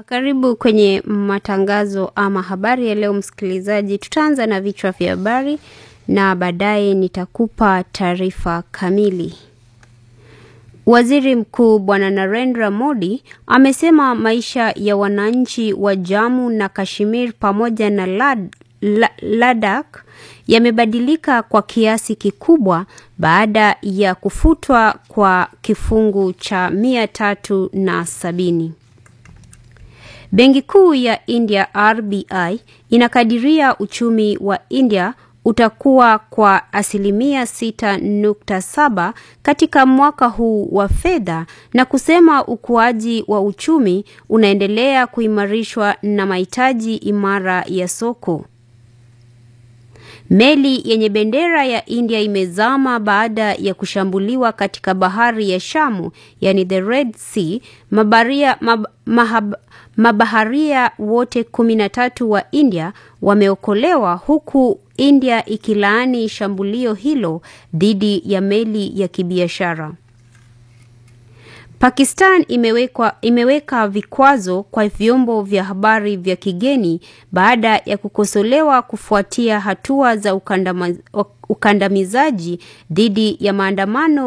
Karibu kwenye matangazo ama habari ya leo msikilizaji. Tutaanza na vichwa vya habari na baadaye nitakupa taarifa kamili. Waziri Mkuu Bwana Narendra Modi amesema maisha ya wananchi wa Jammu na Kashmir pamoja na Lad, la, Ladakh yamebadilika kwa kiasi kikubwa baada ya kufutwa kwa kifungu cha mia tatu na sabini. Benki Kuu ya India RBI inakadiria uchumi wa India utakuwa kwa asilimia 6.7 katika mwaka huu wa fedha na kusema ukuaji wa uchumi unaendelea kuimarishwa na mahitaji imara ya soko. Meli yenye bendera ya India imezama baada ya kushambuliwa katika bahari ya Shamu, yani the Red Sea. Mabaria, mab, mahab, mabaharia wote kumi na tatu wa India wameokolewa huku India ikilaani shambulio hilo dhidi ya meli ya kibiashara. Pakistan imewekwa, imeweka vikwazo kwa vyombo vya habari vya kigeni baada ya kukosolewa kufuatia hatua za ukandamizaji dhidi ya maandamano